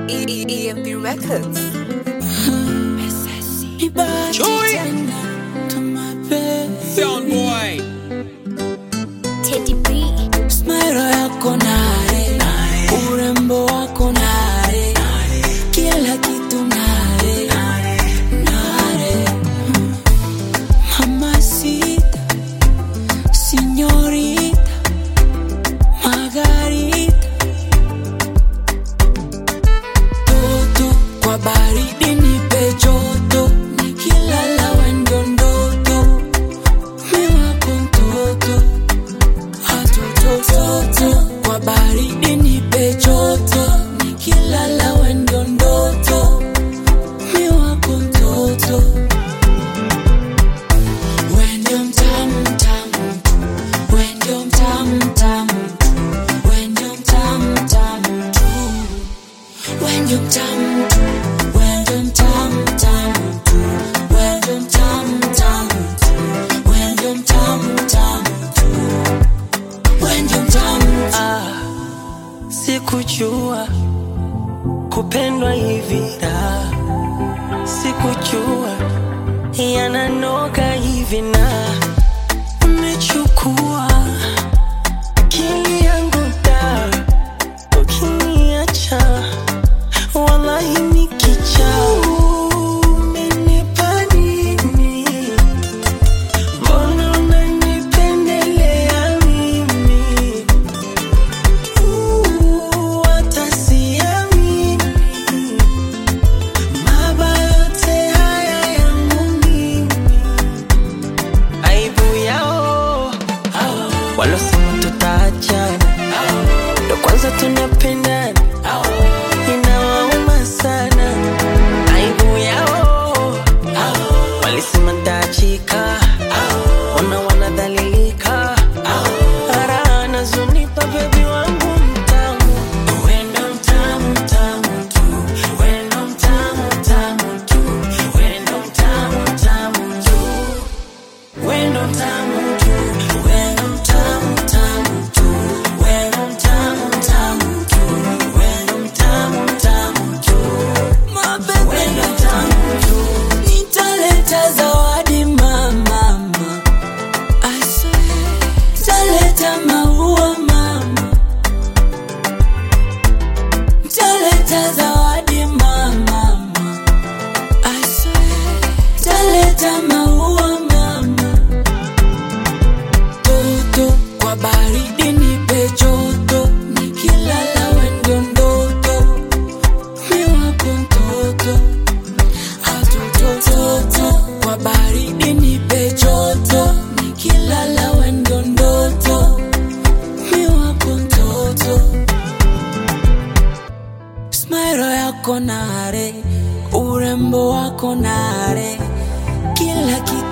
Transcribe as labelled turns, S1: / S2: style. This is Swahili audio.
S1: E- E- EMP Records.
S2: Chui. Sound boy.
S3: Teddy B.
S4: Smile yako nare, urembo wako nare, kila kitu nare, nare. Mamacita, señorita, Margarita. Toto kwa baridi nipe joto, nikilala wendo ndoto, mi wako mtoto hatotototo kwa baridi nipe joto nikilala wendo ndoto mi wako mtoto wendo mtamu mtamu wendo mtamu mtamu wendo mtamu mtamu tu wendo mtamu tu wendo mtamu mtamu tu wendo mtamu mtamu tu wendo mtamu mtamu tu wendo mtamu
S5: Ah, sikujua kupendwa hivi da, sikujua yananoga hivi na umechukua akili yangu da, ukiniacha wallahi nikicha umenipa nini? Mbona unanipendelea mimi? Uh, hata siamini. Mabaya yote haya yangu mimi. Aibu yao walosema tutaachana, ndo kwanza tunapendana, inawauma sana. Aibu yao walisema ntaachika, ona wanadhalilika, ara nazunipa bebi wangu mtamu, wendo mtamu mtamu tu, wendo mtamu mtamu tu, wendo mtamu mtamu tu, wendo mtamu tu, wendo mtamu mtamu tu, wendo mtamu mtamu tu, wendo mtamu mtamu tu, wendo mtamu tu.
S4: nitaleta zawadi mama I swear, nitaleta maua mama nitaleta zawadi mama I swear, nitaleta maua mama toto kwa baridi nipe joto nikilala wendo ndoto mi wako mtoto hatotototo kwa baridi nipe joto nikilala wendo ndoto mi wako mtoto smairo yako nare urembo wako nare kila kitu